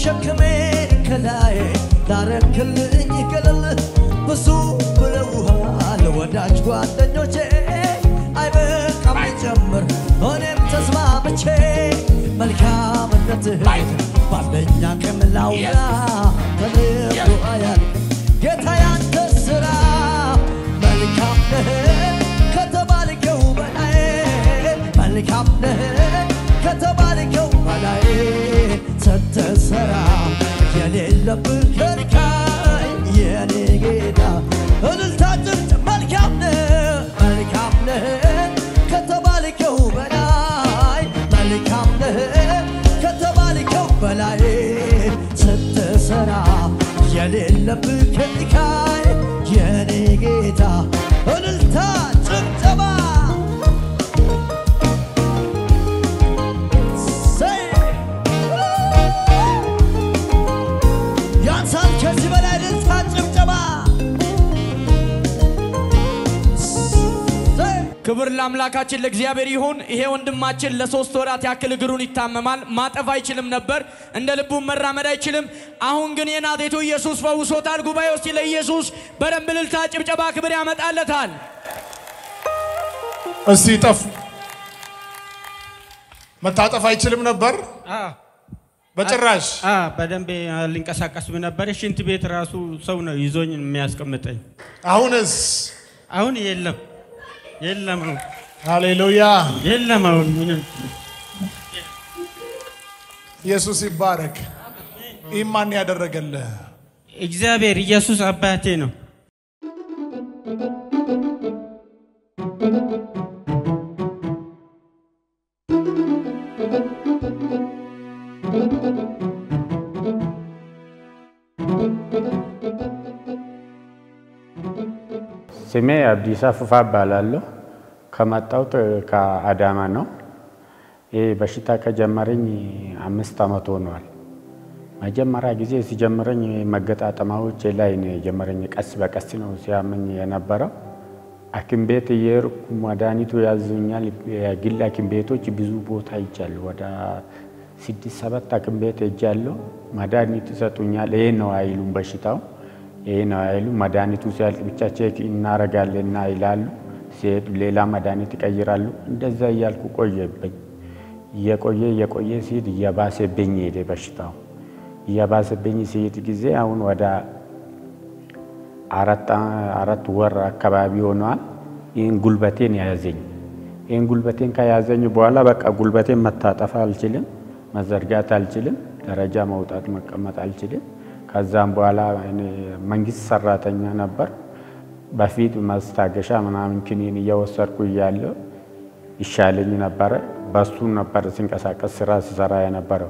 ሸክሜን ከላይ ላረክልኝ ገለል ብዙ ብለውሃል ወዳጅ ጓደኞቼ አይበቃም ጨምር እኔም ተስማምቼ መልካምነትህ ባለኝ አቅም ላውራ ተነግሮ አያልቅም ጌታ ያንተ ስራ መልካም ነህ ከተባልከው በላይ መልካም ነህ ከተባልከው በላይ ስትሰራ የሌለብህ ከልካይ የኔ ጌታ እልልታ ጭብጭብ መልካም ነህ መልካም ነህ ከተባልከው በላይ መልካም ነህ ከተባልከው በላይ ስትሰራ የሌለብህ ከልካይ የኔ ጌታ እልልታ ጭብጨባ ሰይ! ያንሳል ከዚህ በላይ እልልታ ጭብጨባ ሰይ! ክብር ለአምላካችን ለእግዚአብሔር ይሁን። ይሄ ወንድማችን ለሶስት ወራት ያክል እግሩን ይታመማል። ማጠፍ አይችልም ነበር፣ እንደ ልቡ መራመድ አይችልም። አሁን ግን የናዝሬቱ ኢየሱስ ፈውሶታል። ጉባኤ ውስጥ ለኢየሱስ በደንብ እልልታ፣ ጭብጨባ፣ ክብር ያመጣለታል። እስቲ ጠፍ መታጠፍ አይችልም ነበር በጭራሽ። አ በደንብ ሊንቀሳቀስም ነበር። ሽንት ቤት ራሱ ሰው ነው ይዞኝ የሚያስቀምጠኝ። አሁንስ አሁን የለም የለም አሁን ሃሌሉያ የለም አሁን ምንም ኢየሱስ ይባረክ። ይህ ማን ያደረገልህ? እግዚአብሔር ኢየሱስ አባቴ ነው። ስሜ አብዲሳ ፉፋ እባላለሁ። ከመጣሁት ከአዳማ ነው። ይህ በሽታ ከጀመረኝ አምስት ዓመት ሆኗል። መጀመሪያ ጊዜ ሲጀምረኝ መገጣጠሚያዎቼ ላይ ነው የጀመረኝ። ቀስ በቀስ ነው ሲያመኝ የነበረው። ሐኪም ቤት እየሄድኩ መድኃኒቱ ያዙኛል። የግል ሐኪም ቤቶች ብዙ ቦታ ሄጃለሁ። ወደ ስድስት ሰባት ሐኪም ቤት ሄጃለሁ። መድኃኒት ይሰጡኛል። ይሄ ነው አይሉም በሽታው ይሄ ነው አይሉ መድኃኒቱ ሲያልቅ ብቻ ቼክ እናረጋለን ይላሉ። ሲሄድ ሌላ መድኃኒት ይቀይራሉ። እንደዛ እያልኩ ቆየብኝ። እየቆየ እየቆየ ሲሄድ እየባሰብኝ ሄደ በሽታው። እየባሰብኝ ሲሄድ ጊዜ አሁን ወደ አራት ወር አካባቢ ሆነዋል። ይህን ጉልበቴን ያዘኝ። ይህን ጉልበቴን ከያዘኝ በኋላ በቃ ጉልበቴን መታጠፍ አልችልም፣ መዘርጋት አልችልም፣ ደረጃ መውጣት መቀመጥ አልችልም። ከዛም በኋላ እኔ መንግስት ሰራተኛ ነበር። በፊት ማስታገሻ ምናምን ክኒን እየወሰድኩ እያለሁ ይሻለኝ ነበረ። በሱ ነበር ሲንቀሳቀስ ስራ ሲሰራ የነበረው።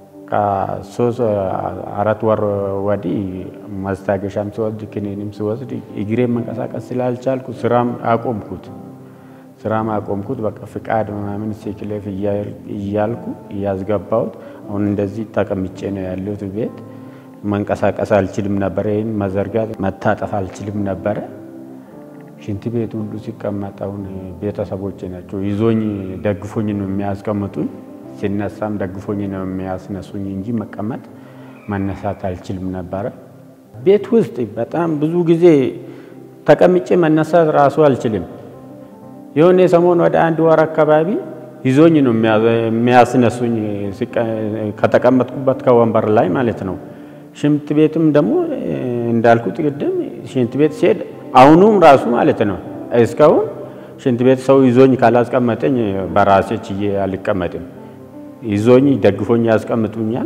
ከሶስት አራት ወር ወዲህ ማስታገሻም ሲወስድ ክኒንም ሲወስድ እግሬ መንቀሳቀስ ስላልቻልኩ ስራም አቆምኩት። ስራም አቆምኩት። በቃ ፍቃድ ምናምን ሴክሌፍ እያልኩ እያስገባሁት አሁን እንደዚህ ተቀምጬ ነው ያለሁት ቤት መንቀሳቀስ አልችልም ነበረ። ይህን መዘርጋት መታጠፍ አልችልም ነበረ። ሽንት ቤት ሁሉ ሲቀመጥ አሁን ቤተሰቦቼ ናቸው ይዞኝ ደግፎኝ ነው የሚያስቀምጡኝ። ሲነሳም ደግፎኝ ነው የሚያስነሱኝ እንጂ መቀመጥ መነሳት አልችልም ነበረ። ቤት ውስጥ በጣም ብዙ ጊዜ ተቀምጬ መነሳት ራሱ አልችልም። የሆነ ሰሞን ወደ አንድ ወር አካባቢ ይዞኝ ነው የሚያስነሱኝ ከተቀመጥኩበት ከወንበር ላይ ማለት ነው። ሽንት ቤትም ደግሞ እንዳልኩት ቅድም ሽንት ቤት ሲሄድ አሁኑም ራሱ ማለት ነው እስካሁን ሽንት ቤት ሰው ይዞኝ ካላስቀመጠኝ በራሴ ችዬ አልቀመጥም። ይዞኝ ደግፎኝ ያስቀምጡኛል።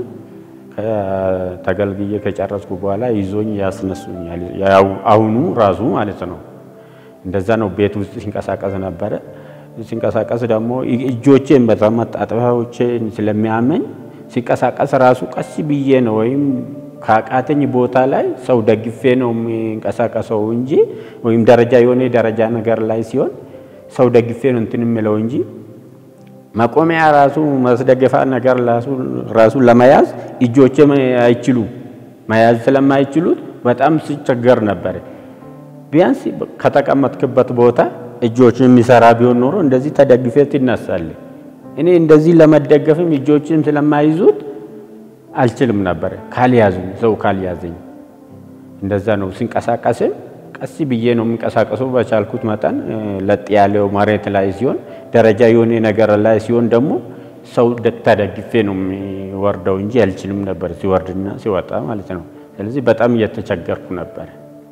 ተገልግዬ ከጨረስኩ በኋላ ይዞኝ ያስነሱኛል። አሁኑ ራሱ ማለት ነው እንደዛ ነው። ቤት ውስጥ ሲንቀሳቀስ ነበረ። ሲንቀሳቀስ ደግሞ እጆቼን በመታጠቢያዎቼን ስለሚያመኝ ሲንቀሳቀስ ራሱ ቀስ ብዬ ነው ወይም ካቃተኝ ቦታ ላይ ሰው ደግፌ ነው የሚንቀሳቀሰው እንጂ ወይም ደረጃ የሆነ ደረጃ ነገር ላይ ሲሆን ሰው ደግፌ ነው እንትን የምለው እንጂ መቆሚያ ራሱ ማስደገፋ ነገር ራሱ ለመያዝ እጆቼ አይችሉ መያዝ ስለማይችሉት በጣም ሲቸገር ነበር። ቢያንስ ከተቀመጥክበት ቦታ እጆች የሚሰራ ቢሆን ኖሮ እንደዚህ ተደግፌ ትነሳለህ። እኔ እንደዚህ ለመደገፍም እጆችም ስለማይዙት አልችልም ነበረ ካልያዙኝ ሰው ካልያዘኝ እንደዛ ነው። ሲንቀሳቀስም ቀስ ብዬ ነው የሚንቀሳቀሰው በቻልኩት መጠን እ፣ ለጥ ያለው መሬት ላይ ሲሆን ደረጃ የሆነ ነገር ላይ ሲሆን ደግሞ ሰው ደ- ተደግፌ ነው የሚወርደው እንጂ አልችልም ነበር ሲወርድና ሲወጣ ማለት ነው። ስለዚህ በጣም እየተቸገርኩ ነበር።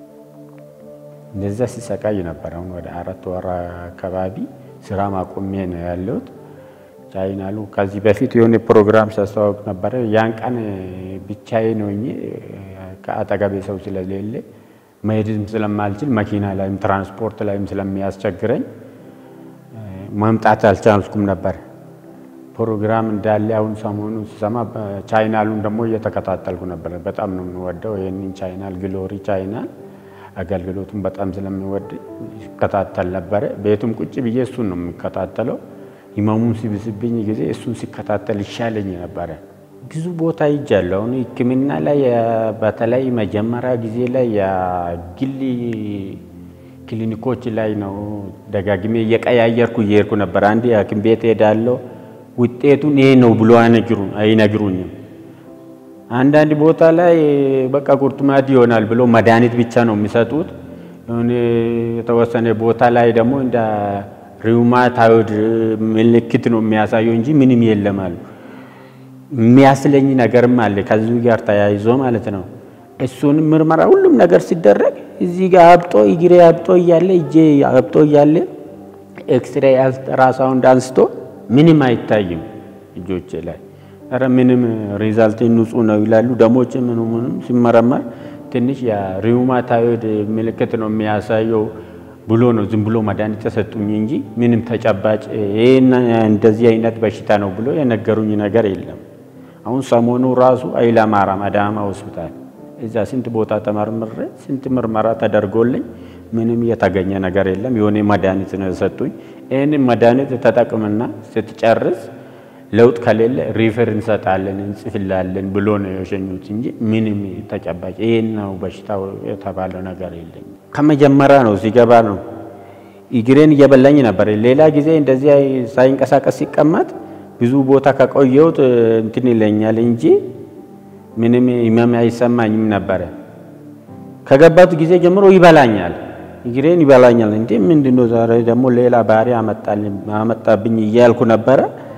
እንደዛ ሲሰቃይ ነበር። አሁን ወደ አራት ወር አካባቢ ስራ ማቆሜ ነው ያለሁት። ቻይናሉ ከዚህ በፊት የሆነ ፕሮግራም ሲያስተዋውቅ ነበረ። ያን ቀን ብቻዬን ሆኜ ከአጠገቤ ሰው ስለሌለ መሄድም ስለማልችል መኪና ላይም ትራንስፖርት ላይም ስለሚያስቸግረኝ መምጣት አልቻልኩም ነበር። ፕሮግራም እንዳለ አሁን ሰሞኑ ስሰማ ቻይናሉን ደግሞ እየተከታተልኩ ነበር። በጣም ነው የምወደው ይህንን ቻይናል ግሎሪ ቻይናል አገልግሎቱን በጣም ስለሚወድ ይከታተል ነበረ። ቤቱም ቁጭ ብዬ እሱን ነው የሚከታተለው። ህመሙን ሲብስብኝ ጊዜ እሱን ሲከታተል ይሻለኝ ነበረ። ብዙ ቦታ ሂጃለሁ። አሁን ሕክምና ላይ የ- በተለይ መጀመሪያ ጊዜ ላይ የግል ክሊኒኮች ላይ ነው ደጋግሜ እየቀያየርኩ እየሄድኩ ነበር። አንድ ሐኪም ቤት ሄዳለሁ። ውጤቱን ይሄ ነው ብሎ አይነግሩ- አይነግሩኝም። አንዳንድ ቦታ ላይ በቃ ቁርጥማት ይሆናል ብሎ መድኃኒት ብቻ ነው የሚሰጡት። የሆነ የተወሰነ ቦታ ላይ ደግሞ እንደ ሪውማታይድ ምልክት ነው የሚያሳየው እንጂ ምንም የለም አሉ። የሚያስለኝ ነገርም አለ ከዚሁ ጋር ተያይዞ ማለት ነው። እሱንም ምርመራ ሁሉም ነገር ሲደረግ እዚህ ጋር አብጦ እግሬ አብጦ እያለ እጄ አብጦ እያለ ኤክስሬ አልትራሳውንድ አንስቶ ምንም አይታይም እጆቼ ላይ ኧረ ምንም ሪዛልት ንጹህ ነው ይላሉ። ደሞች ምኑ ምንም ሲመረመር ትንሽ የሪውማታይድ ምልክት ነው የሚያሳየው ብሎ ነው ዝም ብሎ መድኃኒት ተሰጡኝ እንጂ ምንም ተጨባጭ ይህን እንደዚህ አይነት በሽታ ነው ብሎ የነገሩኝ ነገር የለም። አሁን ሰሞኑ ራሱ ኃይለ ማርያም አዳማ ሆስፒታል እዛ ስንት ቦታ ተመርምሬ ስንት ምርመራ ተደርጎልኝ ምንም የተገኘ ነገር የለም። የሆነ መድኃኒት ነው የሰጡኝ። ይህንን መድኃኒት ተጠቅምና ስትጨርስ ለውጥ ከሌለ ሪፈር እንሰጣለን እንጽፍላለን ብሎ ነው የሸኙት እንጂ ምንም ተጨባጭ ይህን ነው በሽታው የተባለው ነገር የለም። ከመጀመሪያ ነው ሲገባ ነው እግሬን እየበላኝ ነበር። ሌላ ጊዜ እንደዚህ ሳይንቀሳቀስ ሲቀመጥ ብዙ ቦታ ከቆየሁት እንትን ይለኛል እንጂ ምንም ህመም አይሰማኝም ነበረ። ከገባት ጊዜ ጀምሮ ይበላኛል፣ እግሬን ይበላኛል። እንዴ ምንድነው ዛሬ ደግሞ ሌላ ባህሪ አመጣልኝ አመጣብኝ እያልኩ ነበረ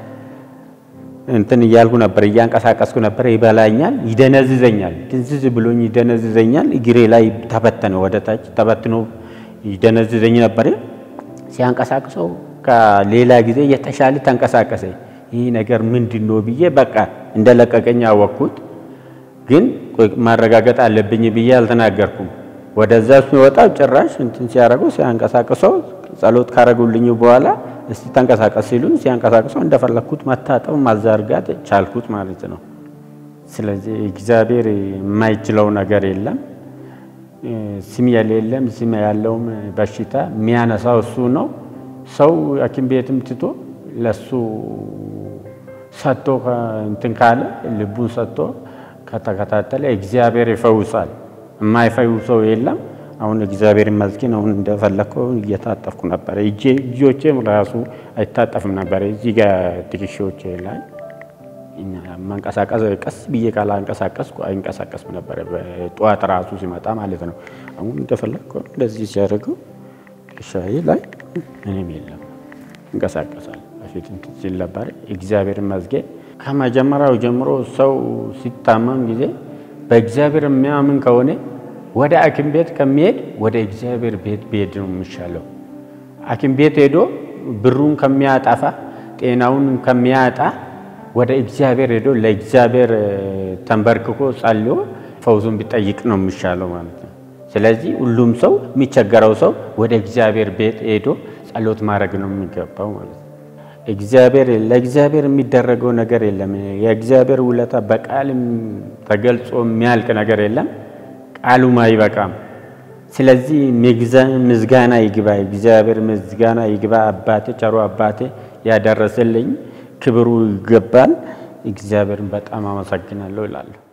እንትን እያልኩ ነበር፣ እያንቀሳቀስኩ ነበር። ይበላኛል፣ ይደነዝዘኛል። ድንዝዝ ብሎኝ ይደነዝዘኛል። እግሬ ላይ ተበተነ፣ ወደ ታች ተበትኖ ይደነዝዘኝ ነበር። ሲያንቀሳቅሰው ከሌላ ጊዜ የተሻለ ተንቀሳቀሰ። ይህ ነገር ምንድን ነው ብዬ በቃ እንደለቀቀኝ አወቅኩት። ግን ቆይ ማረጋገጥ አለብኝ ብዬ አልተናገርኩም። ወደዛ ሲወጣ ጭራሽ እንትን ሲያደርገው ሲያንቀሳቅሰው ጸሎት ካረጉልኝ በኋላ እስቲ ተንቀሳቀስ ሲሉኝ ሲያንቀሳቅሰው እንደፈለግኩት መታጠብ ማዛርጋት ቻልኩት ማለት ነው። ስለዚህ እግዚአብሔር የማይችለው ነገር የለም። ስም የሌለም ስም ያለውም በሽታ የሚያነሳው እሱ ነው። ሰው ሐኪም ቤትም ትቶ ለሱ ሰጥቶ እንትን ካለ ልቡን ሰጥቶ ከተከታተለ እግዚአብሔር ይፈውሳል። የማይፈውሰው የለም። አሁን እግዚአብሔር ይመስገን አሁን እንደፈለግከው እየታጠፍኩ ነበረ። እጄ እጆቼም ራሱ አይታጠፍም ነበረ። እዚህ ጋር ትከሻዎቼ ላይ መንቀሳቀስ ቀስ ብዬ ካላንቀሳቀስኩ አይንቀሳቀስም ነበረ። ጠዋት ራሱ ሲመጣ ማለት ነው። አሁን እንደፈለግከው እንደዚህ ሲያደርገው ትከሻዬ ላይ ምንም የለም፣ እንቀሳቀሳል። በፊት እንትን ሲል ነበረ። እግዚአብሔር ይመስገን ከመጀመሪያው ጀምሮ ሰው ሲታመም ጊዜ በእግዚአብሔር የሚያምን ከሆነ ወደ ሐኪም ቤት ከሚሄድ ወደ እግዚአብሔር ቤት ቢሄድ ነው የሚሻለው። ሐኪም ቤት ሄዶ ብሩን ከሚያጠፋ ጤናውን ከሚያጣ ወደ እግዚአብሔር ሄዶ ለእግዚአብሔር ተንበርክኮ ጸልዮ ፈውሱን ቢጠይቅ ነው የሚሻለው ማለት ነው። ስለዚህ ሁሉም ሰው የሚቸገረው ሰው ወደ እግዚአብሔር ቤት ሄዶ ጸሎት ማድረግ ነው የሚገባው ማለት ነው። እግዚአብሔር ለእግዚአብሔር የሚደረገው ነገር የለም። የእግዚአብሔር ውለታ በቃልም ተገልጾ የሚያልቅ ነገር የለም። ቃሉም አይበቃም። ስለዚህ ምስጋና ይግባ፣ እግዚአብሔር ምስጋና ይግባ። አባቴ ቸሮ አባቴ ያደረሰልኝ ክብሩ ይገባል። እግዚአብሔርን በጣም አመሰግናለሁ እላለሁ።